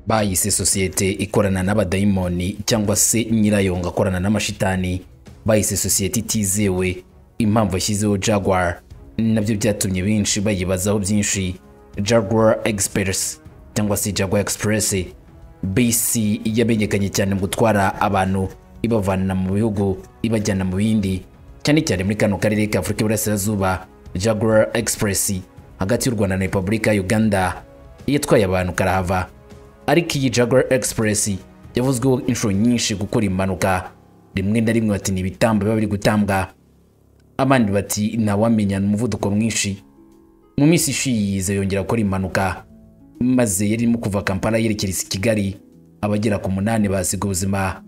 bayise sosiyete ikorana n'abadayimoni cyangwa se nyirayo ngo akorana n'amashitani bayise sosiyete itizewe impamvu yashyizeho jaguar nabyo byatumye benshi bayibazaho byinshi jaguar express cyangwa se jaguar express bisi yamenyekanye cyane mu gutwara abantu ibavana mu bihugu ibajyana mu bindi cyane cyane muri kano karere ka afurika y'iburasirazuba jaguar express hagati y'u rwanda na repubulika ya uganda yatwaye abantu karahava ariko iyi jaguar express yavuzweho inshuro nyinshi gukora impanuka rimwe na rimwe bati ni ibitambo biba biri gutambwa abandi bati ntawamenya ni umuvuduko mwinshi mu minsi ishize yize yongera gukora impanuka maze yari irimo kuva kampala yerekereza i kigali abagera ku munani basiga ubuzima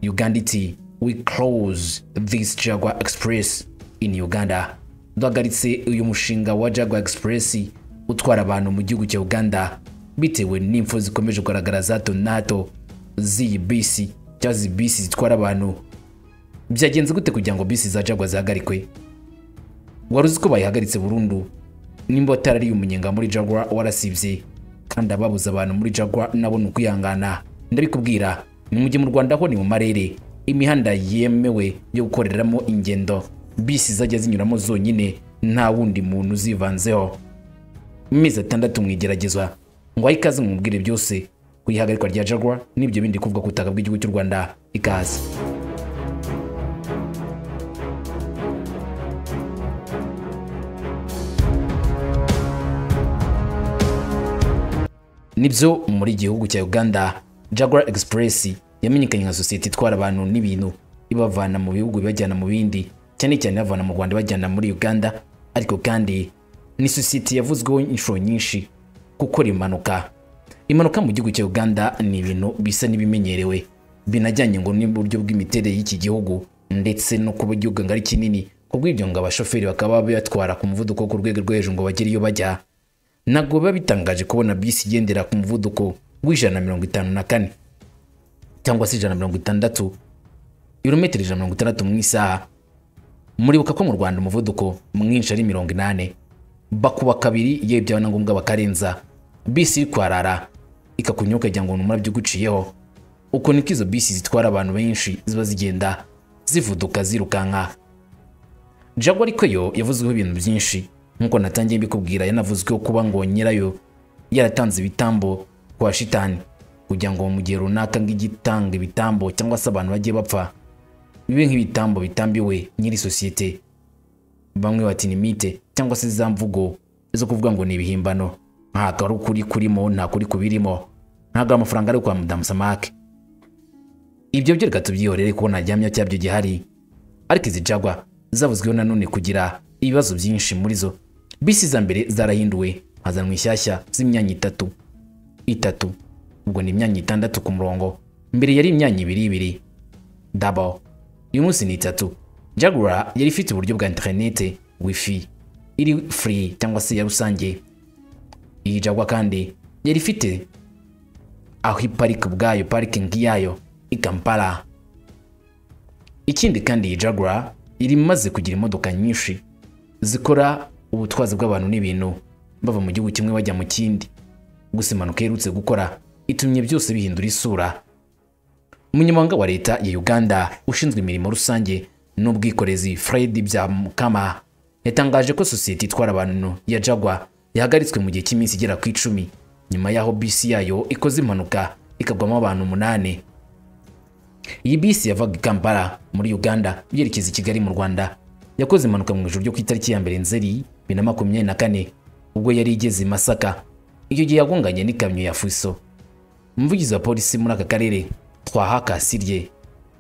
uganda iti we close this jaguar express in uganda duhagaritse uyu mushinga wa jaguar express utwara abantu mu gihugu cya uganda bitewe n'imfu zikomeje kugaragara za hato na hato z'iyi bisi cyangwa izi bisi zitwara abantu byagenze gute kugira ngo bisi za jaguar zihagarikwe wari uzi ko bayihagaritse burundu nimba watarariye umunyenga muri jaguar warasibye kandi ababuze abantu muri jaguar nabo ni ukwihangana ndabikubwira ni mujye mu rwanda ho ni mu marere imihanda yemewe yo gukoreramo ingendo bisi zajya zinyuramo zonyine nta wundi muntu uzivanzeho amezi atandatu mu igeragezwa ngo ahe ikaze mumubwire byose ku ihagarikwa rya jaguar n'ibyo bindi kuvuga ku butaka bw'igihugu cy'u rwanda ikaze nibyo muri gihugu cya uganda jaguar express yamenyekanye nka sosiyete itwara abantu n'ibintu ibavana mu bihugu ibajyana mu bindi cyane cyane ibavana mu rwanda ibajyana muri uganda ariko kandi ni sosiyete yavuzweho inshuro nyinshi gukora impanuka impanuka mu gihugu cya uganda ni ibintu bisa n'ibimenyerewe binajyanye ngo n'uburyo bw'imiterere y'iki gihugu ndetse no kuba igihugu ngari kinini kubw'ibyo ngo abashoferi bakaba bayatwara ku muvuduko wo ku rwego rwo hejuru ngo bagere iyo bajya ntabwo biba bitangaje kubona bisi igendera ku muvuduko w'ijana na mirongo itanu na kane cyangwa se ijana na mirongo itandatu ibirometero ijana na mirongo itandatu mu isaha muribuka ko mu rwanda umuvuduko mwinshi ari mirongo inani bakuba kabiri yewe byaba na ngombwa bakarenza bisi iri kwarara ikakunyura ukagira ngo n'umurabyo uguciyeho uko niko izo bisi zitwara abantu benshi ziba zigenda zivuduka zirukanka jago ariko yo yavuzweho ibintu byinshi nk'uko natangiye mbikubwira yanavuzweho kuba ngo nyirayo yaratanze ibitambo kwa shitani kugira ngo mu gihe runaka ng'igitanga ibitambo cyangwa se abantu bagiye bapfa bibe nk'ibitambo bitambiwe nyiri sosiyete bamwe bati ni mite cyangwa se za mvugo zo kuvuga ngo ni ibihimbano ntabwo ari ukuri kurimo nta kuri kubirimo ntabwo amafaranga ari kwa madamu samake ibyo byo reka tubyihorere ko ntaryamye cyabyo gihari ariko izi jagwa zavuzweho nanone kugira ibibazo byinshi muri zo bisi za mbere zarahinduwe hazanwa inshyashya z'imyanya itatu itatu ubwo ni imyanya itandatu ku murongo mbere yari imyanya ibiri ibiri dabo uyu munsi ni itatu jagura yari ifite uburyo bwa interinete wifi iri free cyangwa se ya rusange iyi jagwa kandi yari ifite aho iparika ubwayo parikingi yayo i kampala ikindi kandi iyi jagura iri imaze kugira imodoka nyinshi zikora ubutwazi bw'abantu n'ibintu bava mu gihugu kimwe bajya mu kindi gusa impanuka iherutse gukora itumye byose bihindura isura umunyamabanga wa leta ya uganda ushinzwe imirimo rusange n'ubwikorezi fred byamukama yatangaje ko sosiyete itwara abantu ya jagwa yahagaritswe mu gihe cy'iminsi igera ku icumi nyuma y'aho bisi yayo ikoze impanuka ikagwamo abantu umunani iyi bisi yavaga i kampala muri uganda yerekeza i kigali mu rwanda yakoze impanuka mu ijoro ryo ku itariki ya mbere nzeri bibiri na makumyabiri na kane ubwo yari igeze i masaka icyo gihe yagonganye n'ikamyo ya fuso umuvugizi wa polisi muri aka karere twahakasirye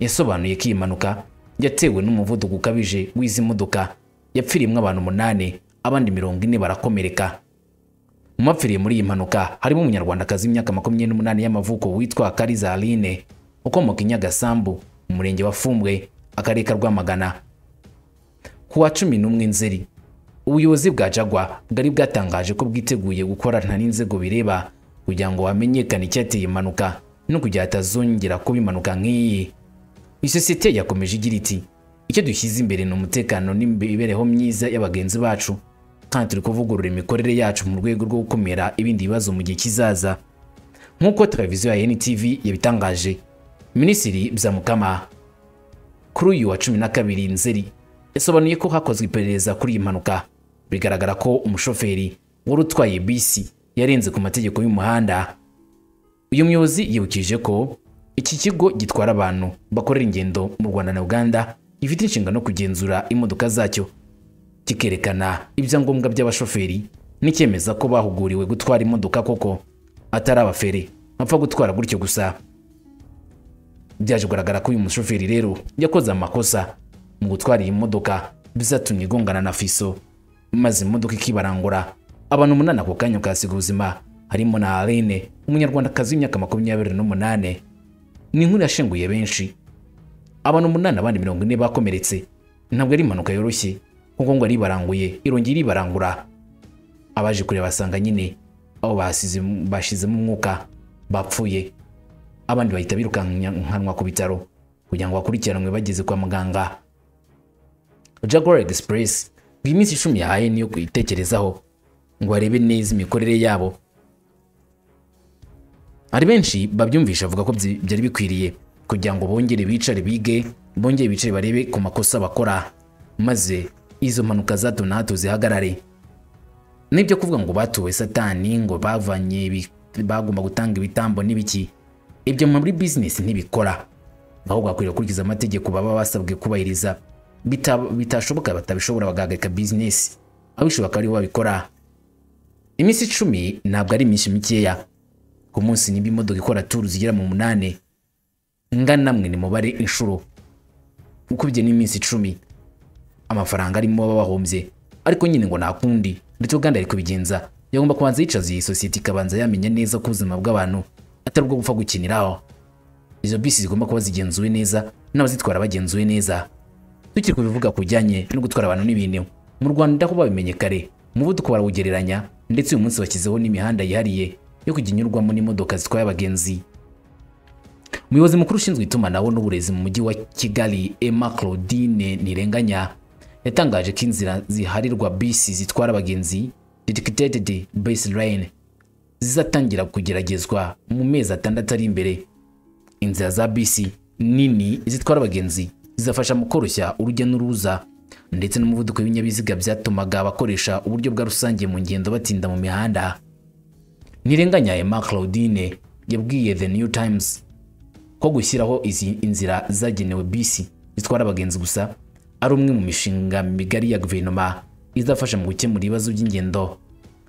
yasobanuye ko iyi mpanuka yatewe n'umuvuduko ukabije w'izi modoka yapfiriyemo abantu umunani abandi mirongo ine barakomereka mu bapfiriye muri iyi mpanuka harimo umunyarwandakazi w'imyaka makumyabiri n'umunani y'amavuko witwa kariza aline ukomoka i nyagasambu mu murenge wa fumbwe akarere ka rwamagana ku wa cumi n'umwe nzeri ubuyobozi bwa jagwa bwari bwatangaje ko bwiteguye gukorana n'inzego bireba kugira ngo hamenyekane icyateye impanuka no kugira hatazongera kuba impanuka nk'iyi isosiyete yakomeje igira iti icyo dushyize imbere ni umutekano n'imibereho myiza y'abagenzi bacu kandi turi kuvugurura imikorere yacu mu rwego rwo gukumira ibindi bibazo mu gihe kizaza nk'uko televiziyo ya NTV yabitangaje minisitiri Byamukama kuri uyu wa cumi na kabiri nzeri yasobanuye ko hakozwe iperereza kuri iyi mpanuka bigaragara ko umushoferi wari utwaye bisi yarenze ku mategeko y'umuhanda uyu muyobozi yibukije ko iki kigo gitwara abantu bakorera ingendo mu rwanda na uganda gifite inshingano yo kugenzura imodoka zacyo kikerekana ibyangombwa by'abashoferi n'icyemeza ko bahuguriwe gutwara imodoka koko atari abafere bapfa gutwara gutyo gusa byaje kugaragara ko uyu mushoferi rero yakoze amakosa mu gutwara iyi modoka bizatumye igongana na fiso maze imodoka ikibarangura abantu umunani ako kanya ukahasiga ubuzima harimo na Aline umunyarwandakazi w'imyaka makumyabiri n'umunane ni inkuru yashenguye benshi abantu umunani abandi mirongo ine bakomeretse ntabwo ari impanuka yoroshye kuko ngo aribaranguye irongera iribarangura abaje kureba basanga nyine aho bahasize- bashyizemo umwuka bapfuye abandi bahita birukankanwa ku bitaro kugira ngo bakurikiranwe bageze kwa muganga jaguar express ngo iminsi icumi yahaye niyo kuyitekerezaho ngo barebe neza imikorere yabo hari benshi babyumvisha bavuga ko byi- byari bikwiriye kugira ngo bongere bicare bige bongere bicare barebe ku makosa bakora maze izo mpanuka za hato na hato zihagarare nibyo kuvuga ngo batuwe satani ngo bavanye ibi- bagomba gutanga ibitambo n'ibiki ibyo muri bizinesi ntibikora ahubwo bakwiriye gukurikiza amategeko baba basabwe kubahiriza Bita- bitashoboka batabishobora bagahagarika bizinesi abishoboka aribo babikora iminsi icumi ntabwo ari iminsi mikeya ku munsi niba imodoka ikora turu zigera mu munani ngana namwe ni mubare inshuro ukubye n'iminsi icumi amafaranga arimo baba bahombye ariko nyine ngo ntakundi ndetse uganda ari kubigenza yagomba kubanza yicaza iyi sosiyete ikabanza yamenya neza ko ubuzima bw'abantu atari ubwo gupfa gukiniraho izo bisi zigomba kuba zigenzuwe neza n'abazitwara bagenzuwe neza tukiri kubivuga ku bijyanye no gutwara abantu n'ibintu mu rwanda ho babimenye kare umuvuduko barawugereranya ndetse uyu munsi bashyizeho n'imihanda yihariye yo kujya inyurwamo n'imodoka zitwaye abagenzi umuyobozi mukuru ushinzwe itumanaho n'uburezi mu mujyi wa kigali emma claudine ntirenganya yatangaje ko inzira ziharirwa bisi zitwara abagenzi dedicated bus line zizatangira kugeragezwa mu mezi atandatu ari imbere inzira za bisi nini zitwara abagenzi zizafasha mu koroshya urujya n'uruza ndetse n'umuvuduko w'ibinyabiziga byatumaga abakoresha uburyo bwa rusange mu ngendo batinda mu mihanda ntirenganya emma claudine yabwiye the new times ko gushyiraho izi inzira zagenewe bisi zitwara abagenzi gusa ari umwe mu mishinga migari ya guverinoma izafasha mu gukemura ibibazo by'ingendo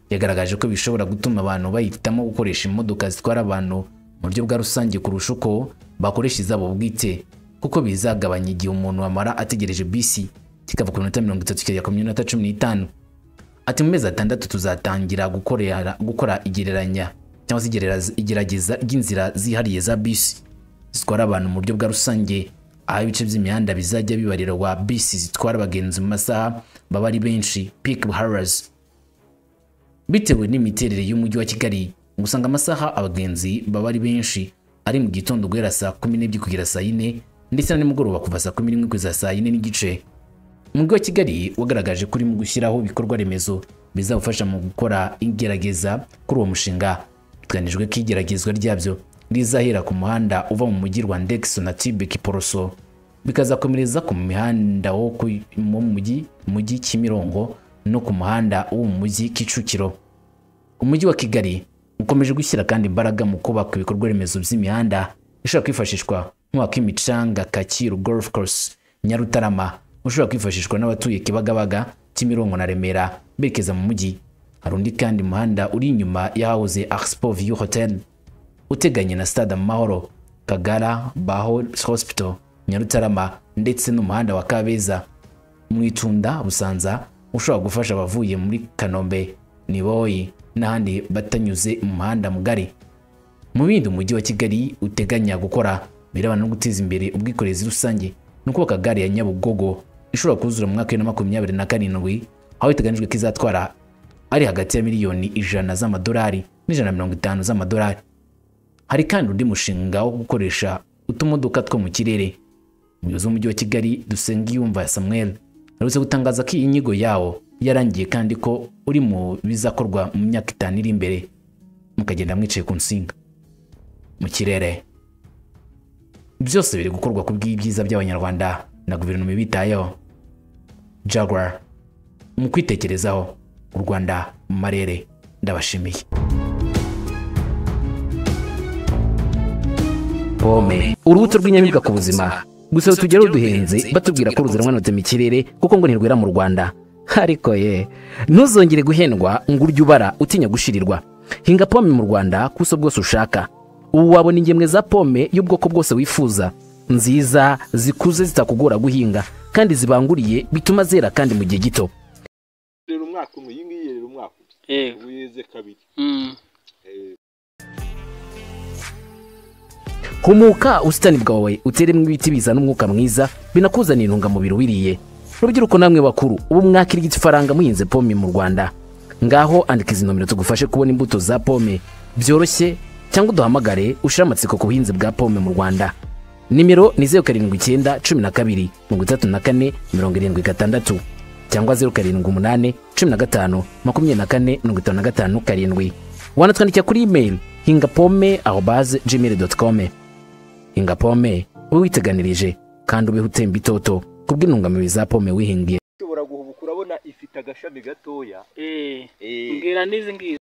yagaragaje ko bishobora gutuma abantu bahitamo gukoresha imodoka zitwara abantu mu buryo bwa rusange kurusha uko bakoresha izabo bwite kuko bizagabanya igihe umuntu amara ategereje bisi kikava ku minota mirongo itatu kikajya ku minota cumi n'itanu ati mu mezi atandatu tuzatangira gukorera gukora igereranya cyangwa se igerera- igerageza ry'inzira zihariye za bisi zitwara abantu mu buryo bwa rusange aho ibice by'imihanda bizajya bibarirwa bisi zitwara abagenzi mu masaha baba ari benshi peak hours bitewe n'imiterere y'umujyi wa kigali usanga amasaha abagenzi baba ari benshi ari mu gitondo guhera saa kumi n'ebyiri kugera saa yine ndetse na nimugoroba kuva saa kumi n'imwe kugeza saa yine n'igice umujyi wa kigali wagaragaje ko urimo gushyiraho ibikorwa remezo bizawufasha mu gukora igerageza kuri uwo mushinga biteganijwe ko igeragezwa ryabyo rizahera ku muhanda uva mu mujyi rwandex na tibek poroso bikazakomereza ku mihanda wo ku- wo mu mujyi mujyi kimirongo no ku muhanda wo mu mujyi kicukiro umujyi wa kigali ukomeje gushyira kandi imbaraga mu kubaka ibikorwa remezo by'imihanda ishobora kwifashishwa nk'uwakimicanga kacyiru golf course nyarutarama ushobora kwifashishwa n'abatuye kibagabaga kimironko na remera berekeza mu mujyi hari undi kandi muhanda uri inyuma y'ahahoze axpo view hotel uteganye na stade amahoro kagara baho hospital nyarutarama ndetse n'umuhanda wa kabeza mu itunda busanza ushobora gufasha abavuye muri kanombe niboyi n'ahandi batanyuze mu muhanda mugari mu bindi umujyi wa kigali uteganya gukora birebana no guteza imbere ubwikorezi rusange ni ukubaka gare ya nyabugogo ishobora kuzura mu mwaka wa bibiri na makumyabiri na karindwi aho biteganyijwe ko izatwara ari hagati ya miliyoni ijana z'amadolari n'ijana na mirongo itanu z'amadolari hari kandi undi mushinga wo gukoresha utumodoka two mu kirere umuyobozi w'umujyi wa kigali dusengiyumva samuel aherutse gutangaza ko iyi nyigo yawo yarangiye kandi ko uri mu bizakorwa mu myaka itanu iri imbere mukagenda mwicaye ku nsinga mu kirere byose biri gukorwa ku bw'ibyiza by'abanyarwanda na guverinoma ibitayeho jaguar mu kwitekerezaho u rwanda mu marere ndabashimiye pome urubuto rw'inyamibwa ku buzima gusa tugera ruduhenze batubwira ko ruzanwa na mu kirere kuko ngo ntirwera mu rwanda ariko ye ntuzongere guhendwa ngo urye ubara utinya gushirirwa hinga pome mu rwanda ku buso bwose ushaka ubu wabona ingemwe za pome y'ubwoko bwose wifuza nziza zikuze zitakugora guhinga kandi zibanguriye bituma zera kandi mu gihe gito rero umwaka umwe iyi ngiyi rero umwaka umwe yego ubu yeze kabiri Mm. humuka ubusitani bwawe uteremo ibiti bizana umwuka mwiza binakuzanira intungamubiri wiriye rubyiruko namwe bakuru ubu mwakirigita ifaranga muhinze pome mu rwanda ngaho andika izi nomero tugufashe kubona imbuto za pome byoroshye cyangwa uduhamagare ushire amatsiko ku buhinzi bwa pome mu rwanda nimero ni zeru karindwi icyenda cumi na kabiri mirongo itatu na kane mirongo irindwi gatandatu cyangwa zeru karindwi umunani cumi na gatanu makumyabiri na kane mirongo itanu na gatanu karindwi wanatwandikira kuri imeri hinga pome aho baze gmail doti kome hinga pome ube witeganirije kandi ubeho utemba itoto kubw'intungamubiri za pome wihingiye ushobora guhubuka urabona ifite agashami gatoya Eh. Eh, mbwira n'izi ngizi